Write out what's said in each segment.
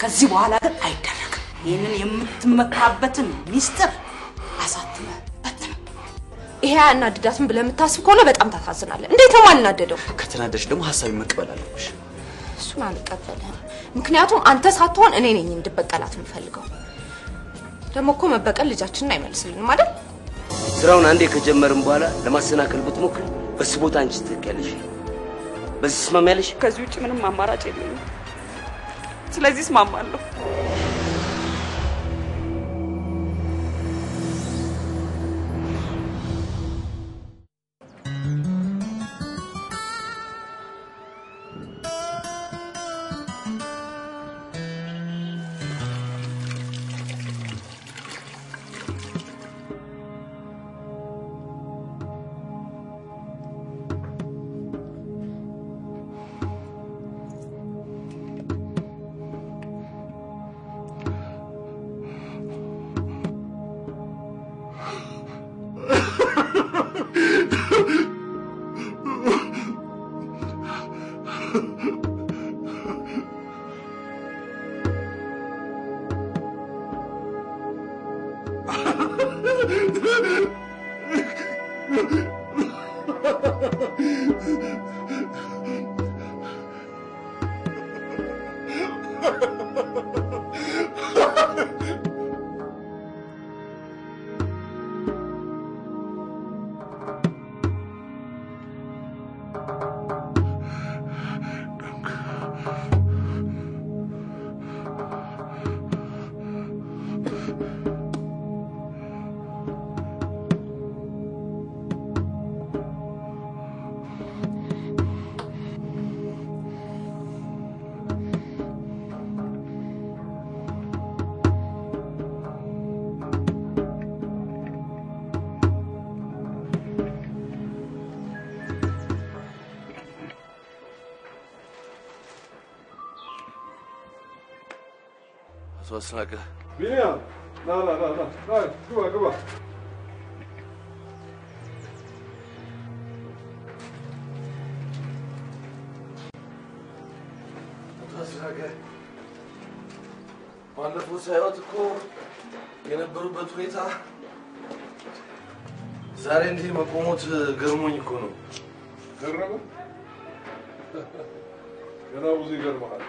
ከዚህ በኋላ ግን አይደረግም። ይህንን የምትመካበትን ሚስጥር አሳትመህ በትነው። ይሄ አያናድዳትም ብለህ የምታስብ ከሆነ በጣም ታሳዝናለህ። እንዴት ነው የማልናደደው? ከተናደሽ ደግሞ ሀሳቢ መቀበል አለብሽ። እሱን አልቀበልህም። ምክንያቱም አንተ ሳትሆን እኔ ነኝ እንድበቀላት የምፈልገው። ደግሞ እኮ መበቀል ልጃችንን አይመልስልንም አይደል? ስራውን አንዴ ከጀመርን በኋላ ለማሰናከል ብትሞክር በሱ ቦታ አንቺ ትተኪያለሽ። በዚህ ትስማሚያለሽ? ከዚህ ውጭ ምንም አማራጭ የለኝም። ስለዚህ እስማማለሁ። አቶ አስናቀ ቢኒያም ና ና ና ና ና ግባ ግባ። አቶ አስናቀ ባለፈው ሳይወት እኮ የነበሩበት ሁኔታ ዛሬ እንዲህ መቆሞት ገርሞኝ እኮ ነው። ገረመ? ገና ብዙ ይገርመሃል።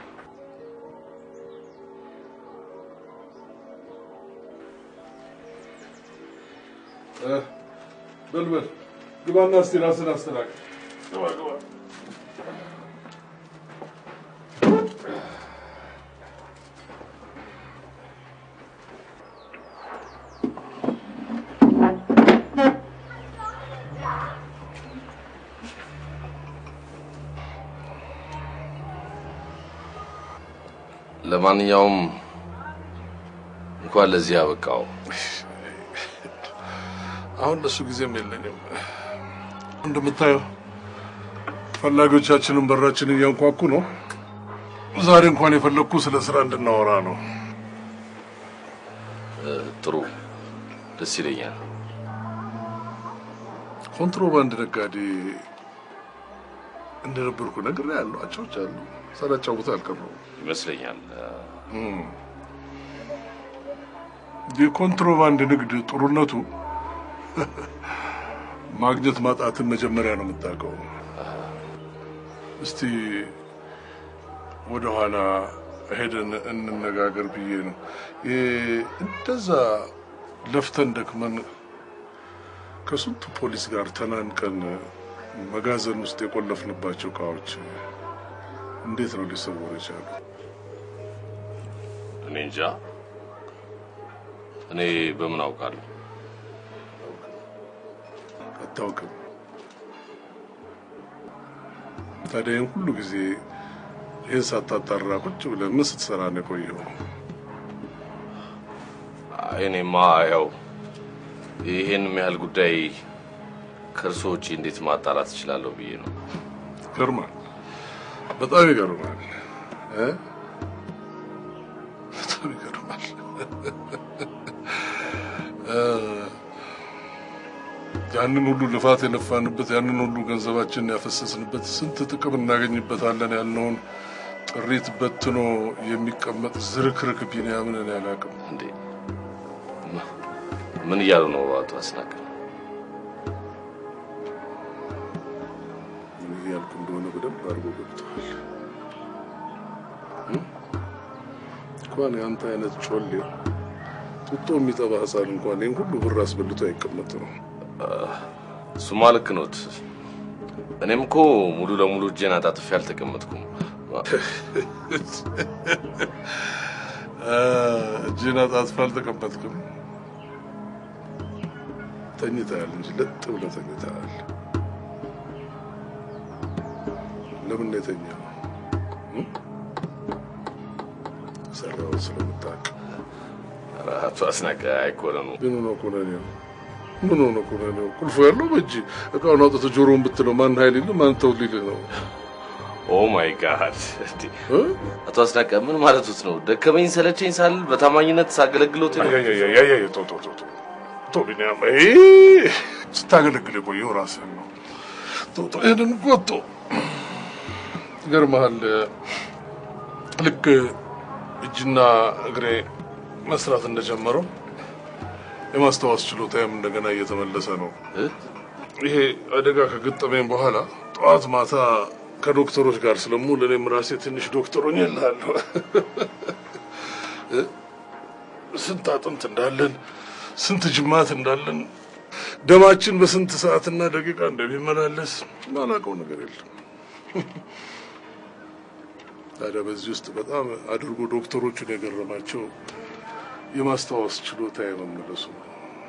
እ፣ በል በል ግባና እስቲ ራስን አስተናግድ። ግባ ግባ። ለማንኛውም እንኳን ለዚህ ያበቃው። አሁን ለሱ ጊዜም የለኝም። እንደምታየው ፈላጊዎቻችንን በራችንን እያንኳኩ ነው። ዛሬ እንኳን የፈለግኩ ስለ ስራ እንድናወራ ነው። እ፣ ጥሩ ደስ ይለኛል። ኮንትሮባንድ ነጋዴ እንደነበርኩ ነገር ያለው አቻዎች አሉ ሳላጫውት አልቀረሁም። ይመስለኛል። እም። የኮንትሮባንድ ንግድ ጥሩነቱ ማግኘት ማጣትን መጀመሪያ ነው የምታውቀው። እስቲ ወደኋላ ሄደን እንነጋገር ብዬ ነው። ይሄ እንደዛ ለፍተን ደክመን ከስንቱ ፖሊስ ጋር ተናንቀን መጋዘን ውስጥ የቆለፍንባቸው እቃዎች እንዴት ነው ሊሰወሩ የቻሉ? እኔ እንጃ። እኔ በምን አውቃለሁ? አታውቅም። ታዲያ ይህን ሁሉ ጊዜ ይህን ሳታጣራ ቁጭ ብለህ ምን ስትሰራ ነው የቆየው? አይ፣ እኔማ ያው ይሄን ያህል ጉዳይ ከእርሶ ውጪ እንዴት ማጣራት እችላለሁ ብዬ ነው። ይገርማል፣ በጣም ይገርማል እ? በጣም ይገርማል። እ፣ ያንን ሁሉ ልፋት የለፋንበት ያንን ሁሉ ገንዘባችንን ያፈሰስንበት ስንት ጥቅም እናገኝበታለን ያልነውን ጥሪት በትኖ የሚቀመጥ ዝርክርክ ቢንያምን እኔ አላውቅም። እንዴ ምን እያሉ ነው አቶ አስናቀ? ምን እያልኩ እንደሆነ በደንብ አድርጎ ገብተዋል። እንኳን የአንተ አይነት ጮሌ ጡጦ የሚጠባ ህፃን እንኳን ይህን ሁሉ ብር አስበልቶ አይቀመጥ ነው። እሱማ ልክ ኖት። እኔም እኮ ሙሉ ለሙሉ እጄን አጣጥፌ አልተቀመጥኩም። እጅን አጣጥፋ አልተቀመጥክም። ተኝተሃል እንጂ ለጥ ብለህ ተኝተሃል። ለምን ነው የተኛው? ሰራው ስለምታውቅ ኧረ አቶ አስናቀ አይኮነኑ። ግን ሆነ ኩነኔው ምን ሆነ ኩነኔው? ቁልፉ ያለው በእጅ እቃውን አውጥተህ ጆሮውን ብትለው ማን ኃይል ይልህ ማን ተው ሊልህ ነው? ኦ ማይ ጋድ! እንዴ እ? አቶ አስናቀ ምን ማለቱት ነው? ደከመኝ ሰለቸኝ ሳል በታማኝነት ሳገለግሎት ነው። አያያያያያ ቶ ቶ ቶ ቶ ቶ ቢኒያም አይ ስታገለግል የቆየው ራስህን ነው። ቶ ቶ ይሄንን ጎቶ ይገርምሃል። ልክ እጅና እግሬ መስራት እንደጀመረው የማስታወስ ችሎታዬም እንደገና እየተመለሰ ነው። እ? ይሄ አደጋ ከገጠመኝ በኋላ ጠዋት ማታ ከዶክተሮች ጋር ስለምውል እኔም ራሴ ትንሽ ዶክተር ሆኜልሃለሁ። እ? ስንት አጥንት እንዳለን ስንት ጅማት እንዳለን ደማችን በስንት ሰዓትና ደቂቃ እንደሚመላለስ ማላውቀው ነገር የለም። ታዲያ በዚህ ውስጥ በጣም አድርጎ ዶክተሮቹን የገረማቸው የማስታወስ ችሎታ የመመለሱ ነው።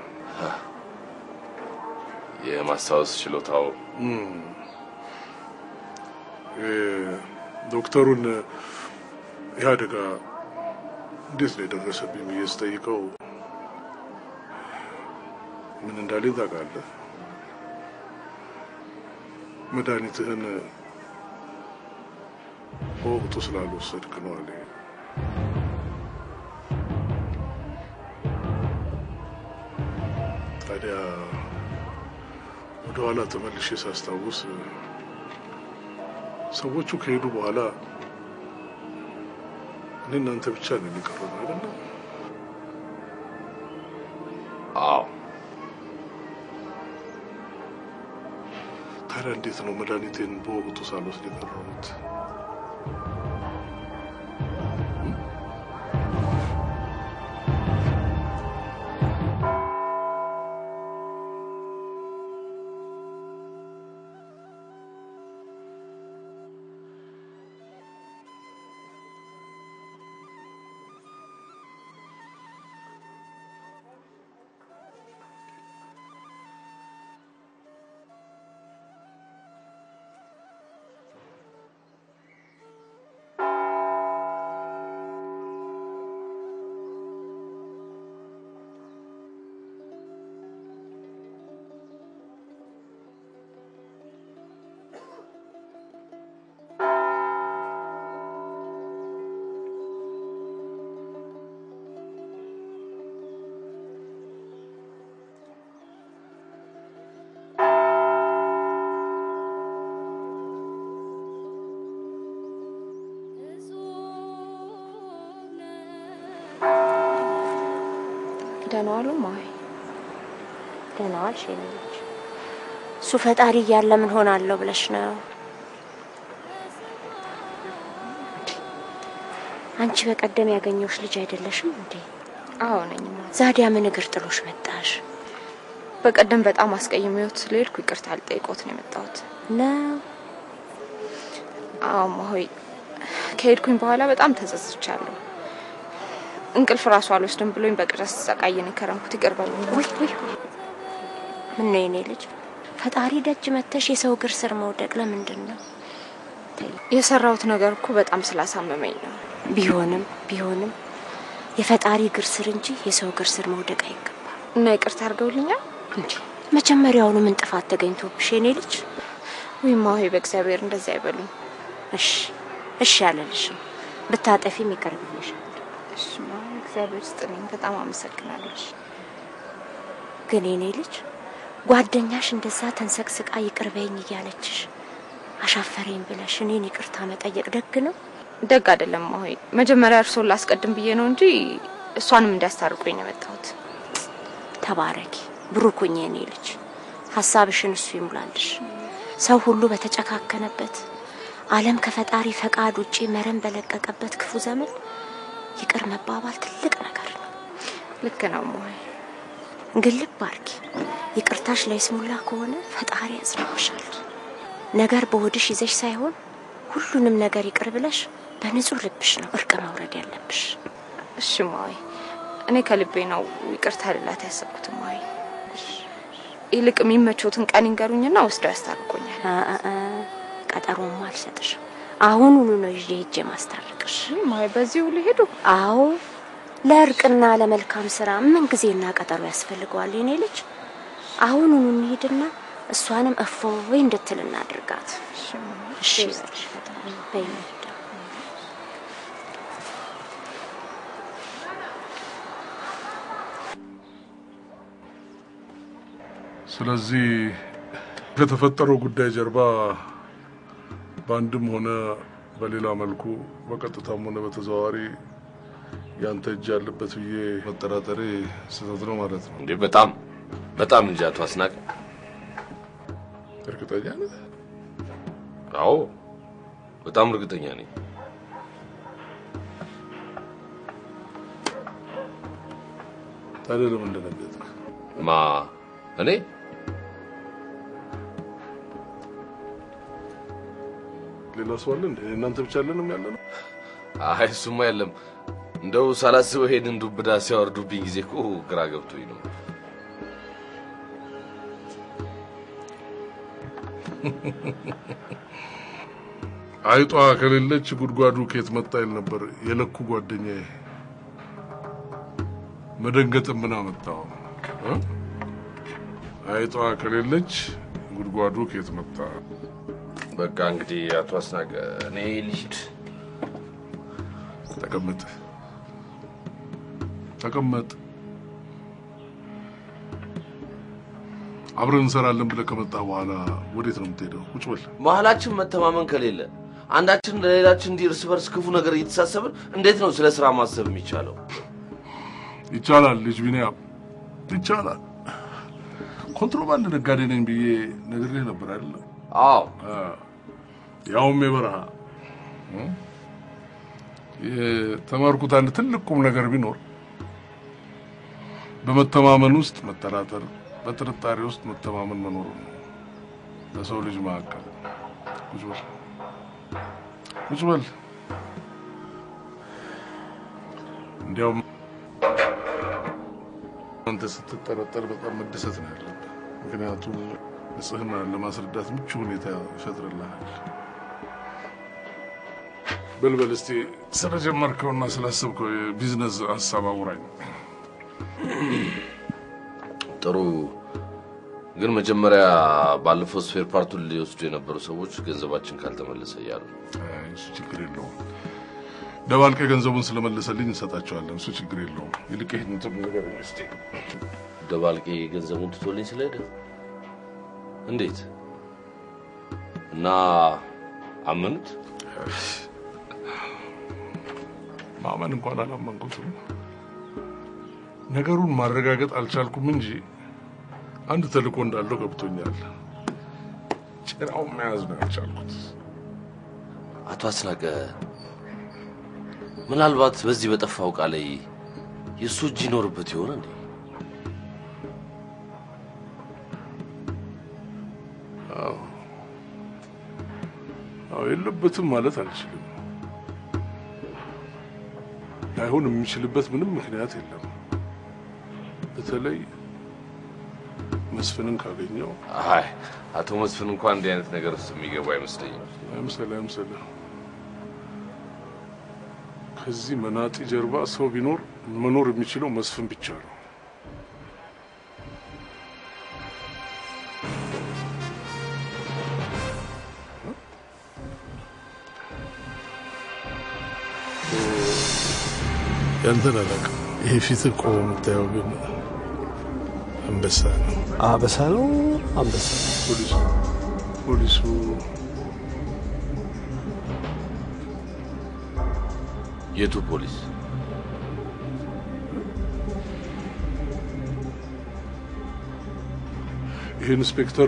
የማስታወስ ችሎታው ዶክተሩን ይህ አደጋ እንዴት ነው የደረሰብኝ ብዬ ስጠይቀው ምን እንዳለኝ ታውቃለህ? መድኃኒትህን በወቅቱ ስላልወሰድክ ነው አለ። ታዲያ ወደኋላ ተመልሼ ሳስታውስ ሰዎቹ ከሄዱ በኋላ እኔ እናንተ ብቻ ነው የሚቀረን አይደለም? አዎ ታዲያ እንዴት ነው መድኃኒቴን በወቅቱ ሳልወስድ የቀረሁት? ደህና ዋሉ ማይ ደህና ዋልሽ የኔ ልጅ። እሱ ፈጣሪ እያለ ምን ሆናለሁ ብለሽ ነው? አንቺ በቀደም ያገኘሁሽ ልጅ አይደለሽም እንዴ? አዎ ነኝ ማ ዛዲያ ምን እግር ጥሎሽ መጣሽ በቀደም በጣም አስቀይሜዎት ስለሄድኩ ይቅርታ ልጠይቆት ነው የመጣሁት። ነው? አዎ ማሆይ ከሄድኩኝ በኋላ በጣም ተጸጽቻለሁ። እንቅልፍ ራሱ አልወስድም ብሎኝ በቅዠት ስሰቃይ ነው የከረምኩት። ይቅር በሉኝ። ውይ ውይ ውይ! ምን ነው የኔ ልጅ ፈጣሪ ደጅ መተሽ የሰው እግር ስር መውደቅ ለምንድን ነው? የሰራሁት ነገር እኮ በጣም ስላሳመመኝ ነው። ቢሆንም ቢሆንም የፈጣሪ እግር ስር እንጂ የሰው እግር ስር መውደቅ አይገባም። እና ይቅርታ አድርገውልኛል እንጂ መጀመሪያውኑ ምን ጥፋት ተገኝቶብሽ የኔ ልጅ? ወይ ማሆይ፣ በእግዚአብሔር እንደዚያ አይበሉኝ። እሺ እሺ አለልሽም። ብታጠፊም ይቅር ብዬሻል። እሺ ማሆይ፣ እግዚአብሔር ስጥልኝ። በጣም አመሰግናለሁ። ግን የኔ ልጅ ጓደኛሽ እንደዛ ተንሰቅስቃ ይቅር በይኝ እያለችሽ አሻፈረኝ ብለሽ እኔን ይቅርታ መጠየቅ ደግ ነው? ደግ አይደለም ማሆይ። መጀመሪያ እርሶን ላስቀድም ብዬ ነው እንጂ እሷንም እንዲያስታርቁኝ ነው የመጣሁት። ተባረኪ ብሩኩኝ የኔ ልጅ፣ ሀሳብሽን እሱ ይሙላልሽ። ሰው ሁሉ በተጨካከነበት ዓለም ከፈጣሪ ፈቃድ ውጪ መረን በለቀቀበት ክፉ ዘመን ይቅር መባባል ትልቅ ነገር ነው። ልክ ነው ማሆይ። ግን ልብ አርጊ፣ ይቅርታሽ ለይስሙላ ከሆነ ፈጣሪ ያጽናሻል። ነገር በሆድሽ ይዘሽ ሳይሆን ሁሉንም ነገር ይቅር ብለሽ በንጹህ ልብሽ ነው እርቅ መውረድ ያለብሽ። እሺ ማሆይ፣ እኔ ከልቤ ነው ይቅርታ ልላት ያሰብኩት ማሆይ። ይልቅ የሚመቾትን ቀን ይንገሩኝና ወስደው ያስታርቁኛል። አ- አ- አ፣ ቀጠሮማ አልሰጥሽም። አሁኑኑ ነው ይዤ ሄጄ ማስታረቅሽ። ማሆይ በዚሁ ሊሄዱ አዎ ለእርቅና ለመልካም ስራ ምን ጊዜና ቀጠሮ ያስፈልገዋል የኔ ልጅ። አሁኑኑ እንሂድና እሷንም እፎይ እንድትል እናድርጋት። እሺ በልሽ ፈጣሪ በይ እንሂድ። ስለዚህ ከተፈጠረው ጉዳይ ጀርባ በአንድም ሆነ በሌላ መልኩ በቀጥታም ሆነ በተዘዋዋሪ ያንተ እጅ ያለበት ብዬ መጠራጠሬ ስህተት ነው ማለት ነው። እንዴ በጣም በጣም እንጂ አቶ አስናቀ። እርግጠኛ ነህ? አዎ በጣም እርግጠኛ ነኝ። ታዲያ ለምን ደነገጥክ? ማ እኔ ሌላ ሰው አለ እንዴ? እናንተ ብቻ አለንም ያለ ነው? አይ እሱማ የለም። እንደው ሳላስበው ሄድን ዱብዳ ሲያወርዱብኝ ጊዜ እኮ ግራ ገብቶኝ ነው። አይጧ ከሌለች ጉድጓዱ ከየት መጣ ይል ነበር የለኩ ጓደኛዬ። መደንገጥም ምን አመጣው? እ? አይጧ ከሌለች ጉድጓዱ ከየት መጣ? በቃ እንግዲህ አቶ አስናቀ እኔ ልሂድ። ተቀመጥ ተቀመጥ። አብረን እንሰራለን ብለህ ከመጣ በኋላ ወዴት ነው የምትሄደው? ቁጭ በል። መሀላችን መተማመን ከሌለ አንዳችን ለሌላችን እንዲህ እርስ በርስ ክፉ ነገር እየተሳሰብን እንዴት ነው ስለ ስራ ማሰብ የሚቻለው? ይቻላል ልጅ ቢኒያም ይቻላል። ኮንትሮባንድ ነጋዴ ነኝ ብዬ ነግሬህ ነበር አይደለም? አዎ ያውም የበረሃ እ? የተማርኩት አንድ ትልቅ ቁም ነገር ቢኖር በመተማመን ውስጥ መጠራጠር፣ በጥርጣሬ ውስጥ መተማመን መኖሩ ነው። በሰው ልጅ መካከል ቁጭ በል ቁጭ በል። እንዲያውም አንተ ስትጠረጠር በጣም መደሰት ነው ያለብህ። ምክንያቱም ንጽህናን ለማስረዳት ምቹ ሁኔታ ይፈጥርልሃል። በልበል እስቲ ስለጀመርከውና ስላሰብከው የቢዝነስ ሀሳብ አውራኝ። ጥሩ። ግን መጀመሪያ ባለፈው ስፔር ፓርቱን ሊወስዱ የነበሩ ሰዎች ገንዘባችን ካልተመለሰ እያሉ ነው። አይ፣ እሱ ችግር የለውም። ደባልቀ ገንዘቡን ስለመለሰልኝ እንሰጣቸዋለን። እሱ ችግር የለውም። ይልቅ ይህን እንትን ነገር እስቲ ደባልቄ ገንዘቡን ትቶልኝ ስለሄደ እንዴት እና አመኑት? ማመን እንኳን አላመንኩትም። ነገሩን ማረጋገጥ አልቻልኩም እንጂ አንድ ተልእኮ እንዳለው ገብቶኛል። ጭራውን መያዝ ነው ያልቻልኩት። አቶ አስናቀ ምናልባት በዚህ በጠፋው ዕቃ ላይ የእሱ እጅ ይኖርበት ይሆን እንዴ? አዎ አዎ፣ የለበትም ማለት አልችልም። ላይሆን የሚችልበት ምንም ምክንያት የለም። በተለይ መስፍንን ካገኘው አይ አቶ መስፍን እንኳን እንዲህ አይነት ነገር ውስጥ የሚገቡ አይመስለኝም። አይምሰልህ አይምሰልህ። ከዚህ መናጢ ጀርባ ሰው ቢኖር መኖር የሚችለው መስፍን ብቻ ነው። ያንተን አላውቅም። ይሄ ፊት እኮ የምታየው ግን አንበሳ ነው። አበሳ ነው አንበሳ። ፖሊሱ ፖሊሱ የቱ ፖሊስ? ይህ ኢንስፔክተር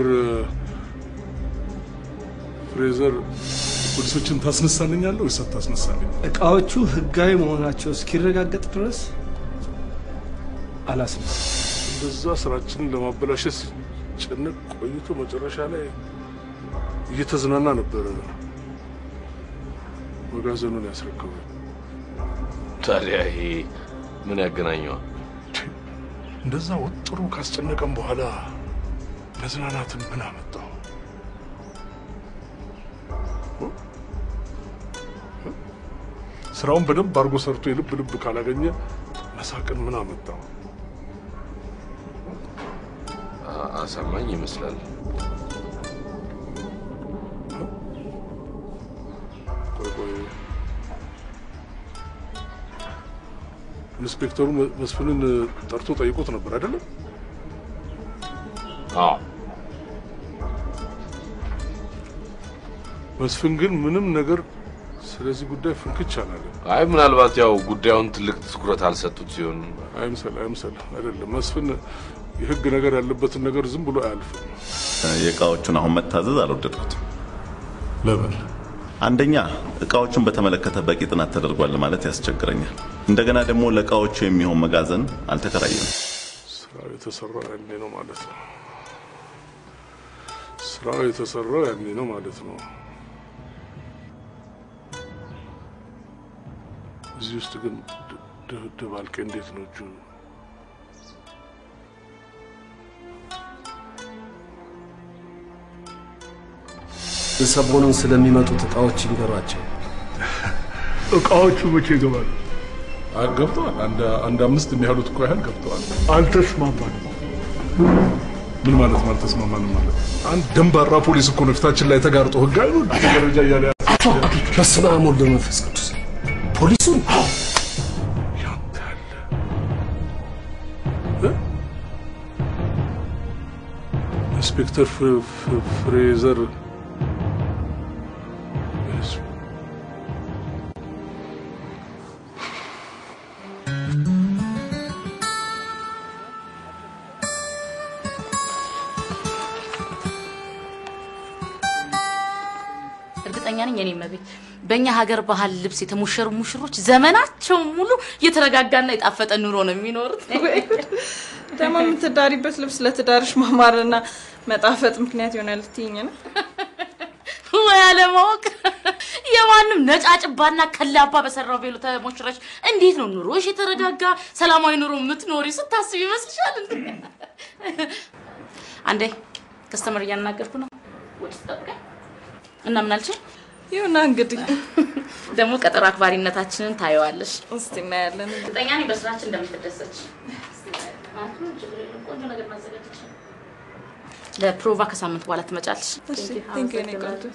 ፍሬዘር ፖሊሶችን ታስነሳልኛለህ ወይስ አታስነሳልኝ? እቃዎቹ ህጋዊ መሆናቸው እስኪረጋገጥ ድረስ አላስነሳም። እንደዛ ስራችንን ለማበላሸት ሲጨነቅ ቆይቶ መጨረሻ ላይ እየተዝናና ነበረ መጋዘኑን ያስረከበው። ታዲያ ይሄ ምን ያገናኘዋል? እንደዛ ወጥሮ ካስጨነቀም በኋላ መዝናናትን ምን አመጣው? ስራውን በደንብ አድርጎ ሰርቶ የልብ ልብ ካላገኘ መሳቅን ምን አመጣው? አ- አሳማኝ ይመስላል። ቆይ ቆይ፣ ኢንስፔክተሩ መ- መስፍንን ጠርቶ ጠይቆት ነበር አይደለም? አዎ መስፍን ግን ምንም ነገር ስለዚህ ጉዳይ ፍንክች አላለም። አይ ምናልባት ያው ጉዳዩን ትልቅ ትኩረት አልሰጡት ሲሆን አይምሰል አይምሰል፣ አይደለም መስፍን የህግ ነገር ያለበትን ነገር ዝም ብሎ አያልፍም። የእቃዎቹን አሁን መታዘዝ አልወደድኩትም። ለምን? አንደኛ እቃዎቹን በተመለከተ በቂ ጥናት ተደርጓል ማለት ያስቸግረኛል። እንደገና ደግሞ ለእቃዎቹ የሚሆን መጋዘን አልተከራየም። ስራው የተሰራው ያኔ ነው ማለት ነው። ስራው የተሰራው ያኔ ነው ማለት ነው። እዚህ ውስጥ ግን ድ- ድ- ደባልቄ እንዴት ነው እጁ? ሰሞኑን ስለሚመጡት እቃዎች ይንገሯቸው። እቃዎቹ መቼ ይገባሉ? ገብተዋል። አንድ አንድ አምስት የሚያህሉት እኮ ያህል ገብተዋል። አልተስማማንም። ምን ማለት ነው አልተስማማንም ማለት? አንድ ደንባራ ፖሊስ እኮ ነው ፊታችን ላይ ተጋርጦ ህጋዊ ነው ደረጃ እያለ አቶ በስመ አብ ወወልድ ወመንፈስ ቅዱስ ፖሊሱን ያንተ ያለ እ? ኢንስፔክተር ፍ- ፍ- ፍሬዘር ኢንስ- እርግጠኛ ነኝ የኔ መቤት በእኛ ሀገር ባህል ልብስ የተሞሸሩ ሙሽሮች ዘመናቸው ሙሉ የተረጋጋና የጣፈጠ ኑሮ ነው የሚኖሩት። ደግሞ የምትዳሪበት ልብስ ለትዳርሽ ማማርና መጣፈጥ ምክንያት ይሆናል ልትይኝ ነው? ወይ አለማወቅ የማንም ነጫጭባና ከላባ በሰራው ቬሎ ተሞሽረሽ እንዴት ነው ኑሮሽ የተረጋጋ ሰላማዊ ኑሮ የምትኖሪ ስታስብ ይመስልሻል እንዴ? አንዴ ከስተመር እያናገርኩ ነው። ወደ ጠብቀኝ እና ምን አልችል ይሁና እንግዲህ ደግሞ ቀጠሮ አክባሪነታችንን ታየዋለሽ። እስቲ እናያለን። እርግጠኛ ነኝ በስራችን እንደምትደሰች። ቆንጆ ነገር ማዘጋጀች። ለፕሮቫ ከሳምንት በኋላ ትመጫለሽ። እሺ ቴንክ ዩ ኔ ቆንጆ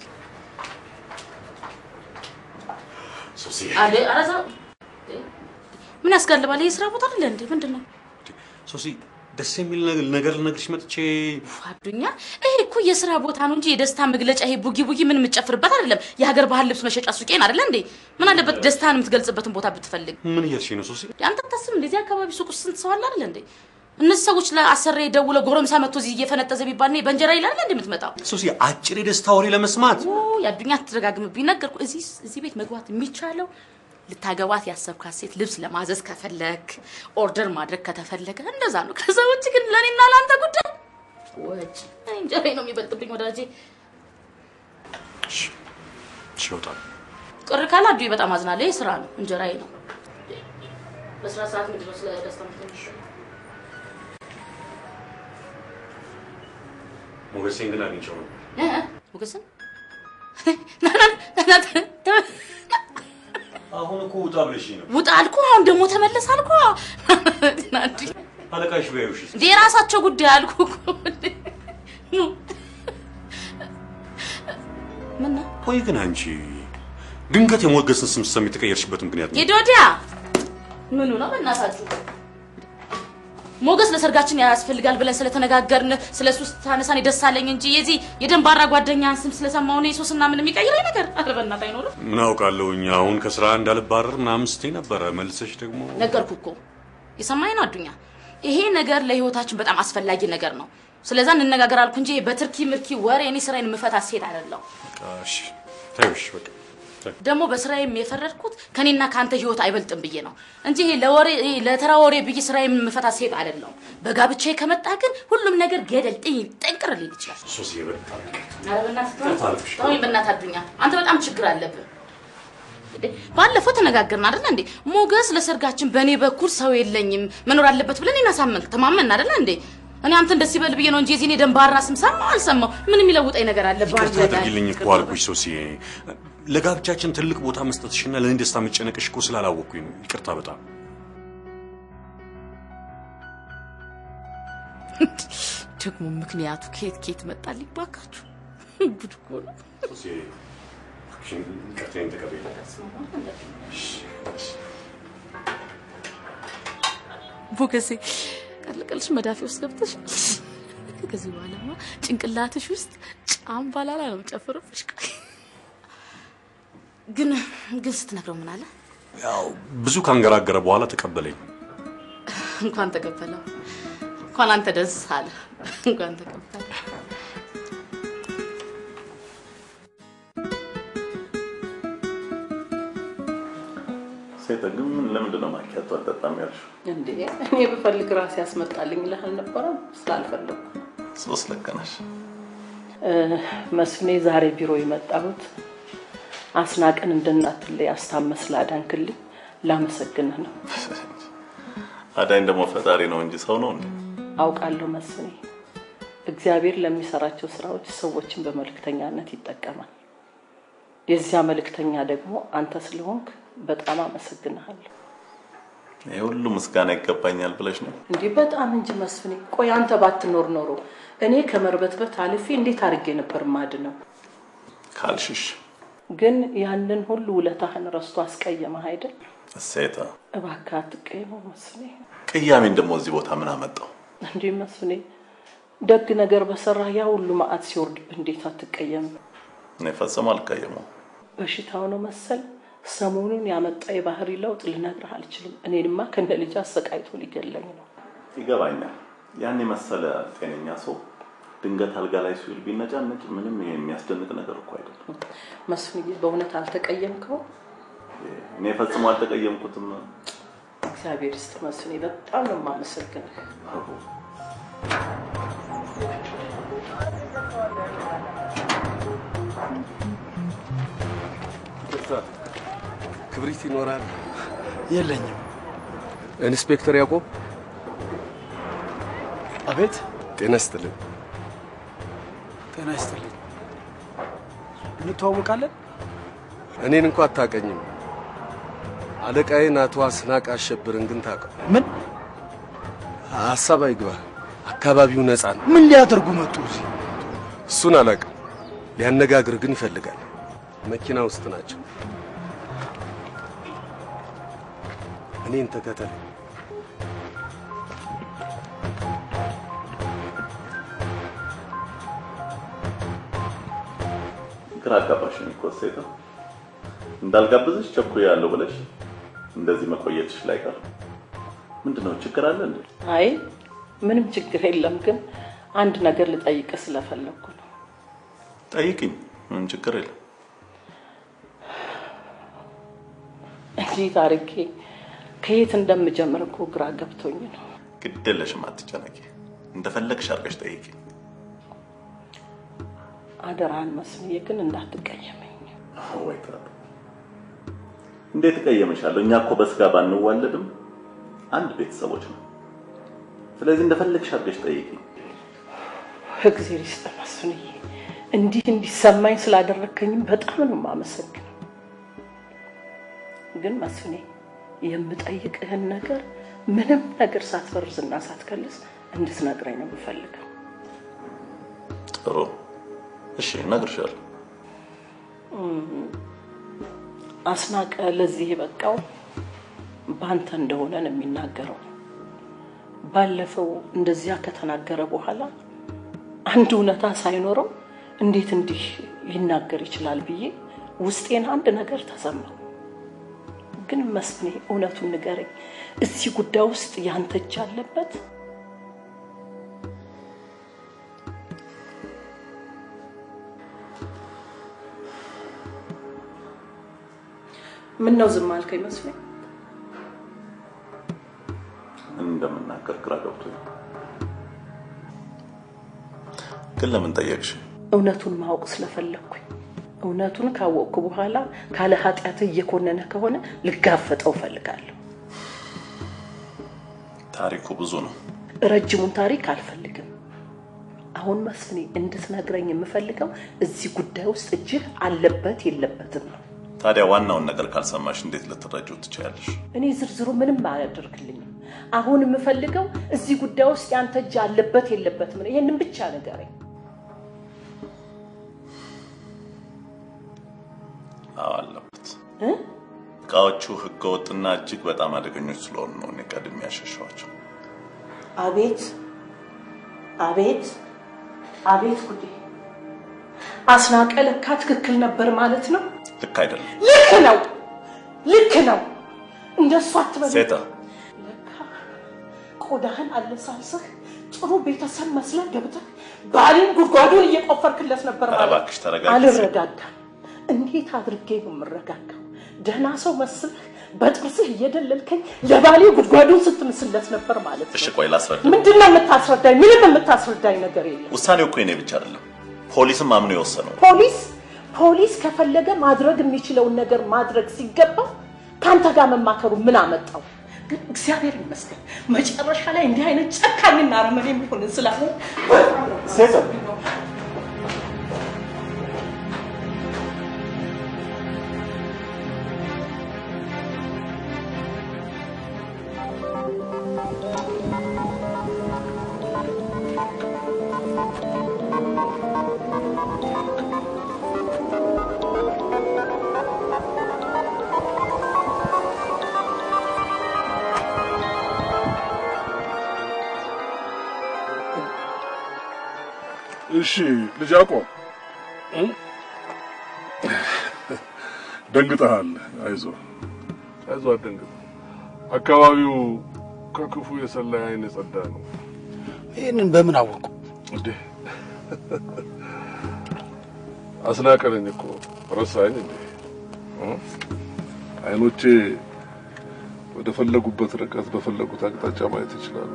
አደ አረዛ ምን ያስጋልባል? ይሄ ስራ ቦታ አይደለ እንዴ? ምንድን ነው ሶሲ ደስ የሚል ነገር ነገር ልነግርሽ መጥቼ አዱኛ? ይሄ እኮ የስራ ቦታ ነው እንጂ የደስታ መግለጫ ይሄ ቡጊ ቡጊ ምን የምትጨፍርበት አይደለም። የሀገር ባህል ልብስ መሸጫ ሱቄን አይደለ እንዴ? ምን አለበት ደስታን የምትገልጽበትን ቦታ ብትፈልግ። ምን እያልሽ ነው ሶሲ? አንተ ታስብ እንደዚህ አካባቢ ሱቅ ውስጥ ስንት ሰው አለ አይደለ እንዴ? እነዚህ ሰዎች ለአሰሬ ደውለው ጎረምሳ መጥቶ እዚህ እየፈነጠዘ ቢባል እኔ በእንጀራ ይላል እንዴ የምትመጣው? ሶሲ አጭር የደስታ ወሬ ለመስማት ኦ የአዱኛ አትደጋግምብኝ። ነገርኩ። እዚህ እዚህ ቤት መግባት የሚቻለው ልታገባት ያሰብካት ሴት ልብስ ለማዘዝ ከፈለግ ኦርደር ማድረግ ከተፈለገ እንደዛ ነው። ከዛ ውጭ ግን ለእኔና ለአንተ ጉዳይ ወጭ እኔ እንጀራዬ ነው የሚበልጥብኝ ወዳጄ። እሺ እወጣለሁ። ቅር ካለ አዱዬ በጣም አዝናለሁ። ይህ ስራ ነው፣ እንጀራዬ ነው። በስራ ሰዓት ምንድን ነው ስለ ደስታ ምትንሽ ሞገሴን ግን አግኝቼው ነው። ሞገስን አሁን እኮ ውጣ ብለሽኝ ነው። ውጣ አልኩ። አሁን ደግሞ ተመለስ አልኩ። ናዲ አለቃሽ ቢያዩሽ እንደ የራሳቸው ጉዳይ አልኩ እኮ። ምን ነው ቆይ ግን አንቺ ድንገት የሞገስን ስም ስትሰሚ የተቀየርሽበት ምክንያት ነው? ሂድ ወዲያ። ምኑ ነው በእናታችሁ? ሞገስ ለሰርጋችን ያስፈልጋል ብለን ስለተነጋገርን ስለ እሱ ስታነሳን ደስ አለኝ እንጂ የዚህ የደንባራ ጓደኛን ስም ስለሰማሁ እኔ ሶስና ምን የሚቀይረኝ ነገር አረ በእናትህ አይኖርም። ምን አውቃለሁኝ አሁን ከስራ እንዳልባረር ምናምን ስትይ ነበረ። መልሰሽ ደግሞ ነገርኩ እኮ የሰማኝ ነው አዱኛ። ይሄ ነገር ለህይወታችን በጣም አስፈላጊ ነገር ነው። ስለዛ እንነጋገር አልኩ እንጂ በትርኪ ምርኪ ወሬ እኔ ስራዬን የምፈታ ሴት አይደለሁ። እሺ ተይው፣ እሺ በቃ ተይው። ደግሞ በስራዬም የፈረድኩት ከኔና ከአንተ ህይወት አይበልጥም ብዬ ነው እንጂ ይሄ ለወሬ ይሄ ለተራ ወሬ ብዬ ስራዬን የምፈታ ሴት አይደለሁም። በጋብቻዬ ከመጣ ግን ሁሉም ነገር ገደል ጥይ ጠንቅር ሊል ይችላል። ሶስዬ በጣም ኧረ በእናትህ ተወኝ፣ ተወኝ በእናትህ አዱኛ፣ አንተ በጣም ችግር አለብህ። እንዴ ባለፈው ተነጋገርን አይደለ እንዴ? ሞገስ ለሰርጋችን በእኔ በኩል ሰው የለኝም መኖር አለበት ብለን እናሳመንክ ተማመን አይደለ እንዴ? እኔ አንተን ደስ ይበል ብዬ ነው እንጂ የዚህን የደንባራ ስም ሰማሁ አልሰማሁ ምን የሚለውጠኝ ነገር አለ? ይቅርታ አድርጊልኝ እኮ አልኩሽ ሶስዬ። ለጋብቻችን ትልቅ ቦታ መስጠትሽና ለእኔ ደስታ መጨነቅሽ እኮ ስላላወቅኩኝ ነው። ይቅርታ በጣም ደግሞ ምክንያቱ ከየት ከየት መጣልኝ ባካችሁ? ጉድ እኮ ነው። ሶስዬ ይቅርታዬን ተቀበይኝ። ሞገሴ ቀልቀልሽ መዳፊ ውስጥ ገብተሽ ከዚህ በኋላማ ጭንቅላትሽ ውስጥ ጫምባላላ ነው የምጨፍርብሽ። ግን ግን ስትነግረው ምን አለ? ያው ብዙ ካንገራገረ በኋላ ተቀበለኝ። እንኳን ተቀበለው፣ እንኳን አንተ ደስ አለ፣ እንኳን ተቀበለ። ሴት ግን ለምንድን ነው ማኪያቶ አልጠጣም ያልሽው? እንዴ እኔ ብፈልግ ራሴ ያስመጣልኝ ልህ አልነበረም? ስላልፈለጉ ሶስት ልክ ነሽ። መስፍኔ ዛሬ ቢሮ የመጣሁት አስናቀን እንድናትለይ አስታመስ ላዳንክልኝ ላመሰግንህ ነው። አዳኝ ደግሞ ፈጣሪ ነው እንጂ ሰው ነው እንዴ? አውቃለሁ መስፍኔ፣ እግዚአብሔር ለሚሰራቸው ስራዎች ሰዎችን በመልእክተኛነት ይጠቀማል። የዚያ መልእክተኛ ደግሞ አንተ ስለሆንክ በጣም አመሰግንሃለሁ። ይህ ሁሉ ምስጋና ይገባኛል ብለሽ ነው? እንዲህ በጣም እንጂ መስፍኔ። ቆይ አንተ ባትኖር ኖሮ እኔ ከመርበትበት አልፌ እንዴት አድርጌ ነበር ማድነው? ካልሽሽ ግን ያንን ሁሉ ውለታህን ረስቶ አስቀየመህ አይደል? እሴታ እባክህ አትቀየመው መስፍኔ። ቅያሜን ደግሞ እዚህ ቦታ ምን አመጣው? እንዲህ መስፍኔ፣ ደግ ነገር በሰራ ያ ሁሉ መዓት ሲወርድብህ እንዴት አትቀየምም? እኔ ፈጽሞ አልቀየመው። በሽታው ነው መሰል ሰሞኑን ያመጣ የባህሪ ለውጥ ልነግርህ አልችልም። እኔንማ ከነ ልጅ አሰቃይቶ ሊገለኝ ነው። ይገባኛል። ያን የመሰለ ጤነኛ ሰው ድንገት አልጋ ላይ ሲውል ቢነጫነጭ ምንም ይሄ የሚያስደንቅ ነገር እኮ አይደለም። መስፍንዬ፣ በእውነት አልተቀየምከው? እኔ ፈጽሞ አልተቀየምኩትም። እግዚአብሔር ይስጥ መስፍኔ፣ በጣም ነው የማመሰግንህ። ክብሪት ይኖራል? የለኝም። ኢንስፔክተር ያዕቆብ። አቤት። ጤና ይስጥልኝ። ጤና ይስጥልኝ። እንተዋወቃለን? እኔን እንኳ አታውቀኝም። አለቃዬን አቶ አስናቅ አሸብርን ግን ታውቀው። ምን? ሀሳብ አይግባ። አካባቢው ነፃ ነው። ምን ሊያደርጉ መጡ እዚህ? እሱን አላውቅም። ሊያነጋግር ግን ይፈልጋል። መኪና ውስጥ ናቸው። እኔን ተከተል። ግራ አጋባሽኝ እኮ ሴታ። እንዳልጋብዝሽ ቸኩያለሁ ብለሽ እንደዚህ መቆየትሽ ላይ ቀር ምንድን ነው ችግር አለ እንዴ? አይ ምንም ችግር የለም፣ ግን አንድ ነገር ልጠይቅ ስለፈለግኩ ነው። ጠይቅኝ፣ ምንም ችግር የለም። እንዴት አድርጌ ከየት እንደምጀምር እኮ ግራ ገብቶኝ ነው። ግድ የለሽም፣ አትጨነቂ። እንደፈለግሽ አድርገሽ ጠይቅኝ። አደራህን መስፍንዬ፣ ግን እንዳትቀየመኝ። ወይ ታ- እንዴት እቀየምሻለሁ? እኛ እኮ በስጋ ባንዋለድም አንድ ቤተሰቦች ነው። ስለዚህ እንደፈለግሽ አድርገሽ ጠይቅኝ። እግዜር ይስጥ መስፍንዬ፣ እንዲህ እንዲሰማኝ ስላደረግከኝም በጣም ነው የማመሰግነው። ግን መስፍኔ የምጠይቅህን ነገር ምንም ነገር ሳትፈርዝና ሳትከልስ እንድትነግረኝ ነው የምፈልገው። ጥሩ እሺ፣ እነግርሻለሁ። እም፣ አስናቀ ለዚህ የበቃው በአንተ እንደሆነ ነው የሚናገረው። ባለፈው እንደዚያ ከተናገረ በኋላ አንድ እውነታ ሳይኖረው እንዴት እንዲህ ሊናገር ይችላል ብዬ ውስጤን አንድ ነገር ተሰማው። ግን መስፍኔ እውነቱን ንገረኝ፣ እዚህ ጉዳይ ውስጥ ያንተ እጅ አለበት? ምን ነው ዝም አልከኝ መስፍኔ? ምን እንደምናገር ግራ ገብቶኝ ነው። ግን ለምን ጠየቅሽ? እውነቱን ማወቅ ስለፈለግኩኝ። እውነቱን ካወቅኩ በኋላ ካለ ኃጢአት እየኮነነ ከሆነ ልጋፈጠው እፈልጋለሁ። ታሪኩ ብዙ ነው። ረጅሙን ታሪክ አልፈልግም። አሁን መስፍኔ እንድትነግረኝ የምፈልገው እዚህ ጉዳይ ውስጥ እጅህ አለበት የለበትም ነው። ታዲያ ዋናውን ነገር ካልሰማሽ እንዴት ልትረጂው ትችያለሽ? እኔ ዝርዝሩ ምንም አያደርግልኝም። አሁን የምፈልገው እዚህ ጉዳይ ውስጥ ያንተ እጅ አለበት የለበትም ነው። ይህንን ብቻ ንገረኝ። አዎ አለበት። እ? እቃዎቹ ህገወጥና እጅግ በጣም አደገኞች ስለሆኑ ነው እኔ ቀድሜ ያሸሸኋቸው። አቤት አቤት አቤት ጉዴ! አስናቀ ለካ ትክክል ነበር ማለት ነው። ልክ አይደለም ልክ ነው፣ ልክ ነው። እንደሱ አትበል። ሴታ። ቆዳህን አለሳልሰህ ጥሩ ቤተሰብ መስለህ ገብተህ ባሌን ጉድጓዱን እየቆፈርክለት ነበር ኧረ ማለት እባክሽ ተረጋጊ። አልረጋጋም። እንዴት አድርጌ ነው የምረጋጋው? ደህና ሰው መስለህ በጥርስህ እየደለልከኝ ለባሌ ጉድጓዱን ስትምስለት ነበር ማለት ነው። እሺ ቆይ ላስረዳ። ምንድን ነው የምታስረዳኝ? ምንም የምታስረዳኝ ነገር የለም። ውሳኔው እኮ የኔ ብቻ አይደለም፣ ፖሊስም አምኖ የወሰነው ነው። ፖሊስ ፖሊስ ከፈለገ ማድረግ የሚችለውን ነገር ማድረግ ሲገባው ከአንተ ጋር መማከሩ ምን አመጣው? ግን እግዚአብሔር ይመስገን መጨረሻ ላይ እንዲህ አይነት ጨካኝና አረመኔ የሚሆን ስላለ ሴቶ እሺ ልጅ አቆም እ? ደንግጠሃል። አይዞ አይዞ፣ አትደንግጥ። አካባቢው ከክፉ የሰላይ አይን የጸዳ ነው። ይህንን በምን አወቁ? እንዴ አስናቀለኝ እኮ ረሳኝ እንዴ? እ? አይኖቼ ወደ ፈለጉበት ርቀት በፈለጉት አቅጣጫ ማየት ይችላሉ።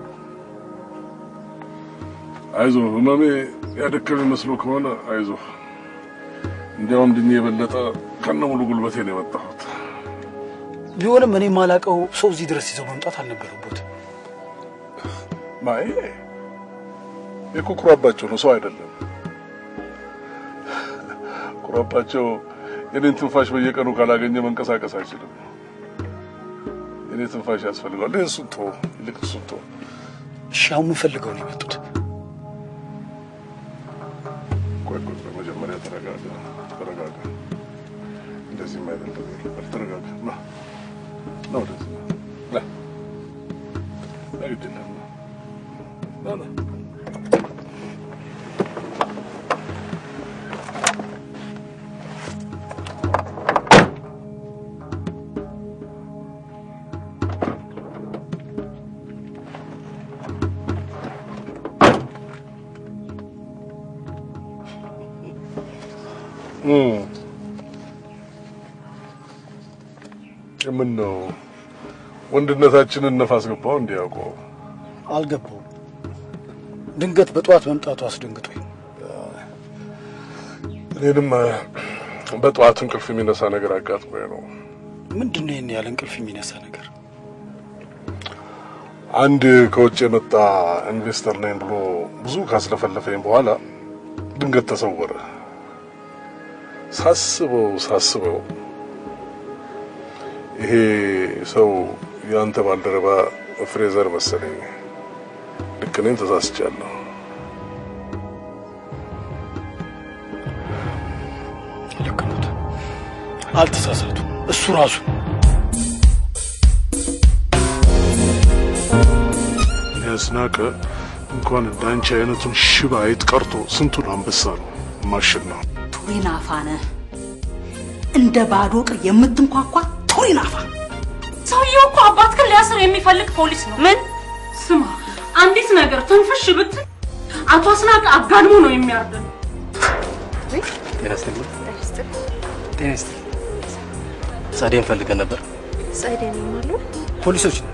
አይዞ ህመሜ ያደከመ መስሎ ከሆነ አይዞ። እንዲያውም ድኜ የበለጠ ከነ ሙሉ ጉልበቴ ነው የመጣሁት። ቢሆንም እኔ የማላውቀው ሰው እዚህ ድረስ ይዘው መምጣት አልነበረበትም። ማይ እኮ ኩራባቸው ነው፣ ሰው አይደለም። ኩራባቸው የኔን ትንፋሽ በየቀኑ ካላገኘ መንቀሳቀስ አይችልም። የኔ ትንፋሽ ያስፈልገዋል። ይህን እሱን ተወው፣ ይልቅ እሱን ተወው። እሺ አሁን የምፈልገው ነው የመጡት። ቆይ ቆይ ቆይ፣ መጀመሪያ ተረጋጋ፣ ተረጋጋ። እንደዚህም አይደለም። በል ተረጋጋ። ና ና፣ ወደዚህ ና፣ ና፣ ና፣ ግድ የለም ና፣ ና ና ምን ነው ወንድነታችንን ነፋስ ገባው እንዲያውቀው አልገባውም። ድንገት በጠዋት መምጣቱ አስደንግጦኝ እኔንም በጠዋት እንቅልፍ የሚነሳ ነገር አጋጥሞኝ ነው። ምንድን ነው ይህን ያለ እንቅልፍ የሚነሳ ነገር? አንድ ከውጭ የመጣ ኢንቨስተር ነኝ ብሎ ብዙ ካስለፈለፈኝ በኋላ ድንገት ተሰወረ። ሳስበው ሳስበው ይሄ ሰው የአንተ ባልደረባ ፍሬዘር መሰለኝ። ልክ እኔም ተሳስቻለሁ። ልክ ኖት። አልተሳሳቱ። እሱ ራሱ አስናቀ እንኳን እንደ አንቺ አይነቱን ሽባ አይጥ ቀርቶ ስንቱን አንበሳ ነው ማሽን ነው። ቱሪናፋ ነህ። እንደ ባዶ ቅር የምትንኳኳ ቱሪናፋ። ሰውየው እኮ አባትህን ሊያስር የሚፈልግ ፖሊስ ነው። ምን? ስማ፣ አንዲት ነገር ትንፍሽ ብትል አቶ አስናቀ አጋድሞ ነው የሚያርደን። ጤና ይስጥልኝ። ጤና ይስጥልኝ። ጸደይን ፈልገን ነበር። ጸደይ ነው ማለት ፖሊሶች ነን።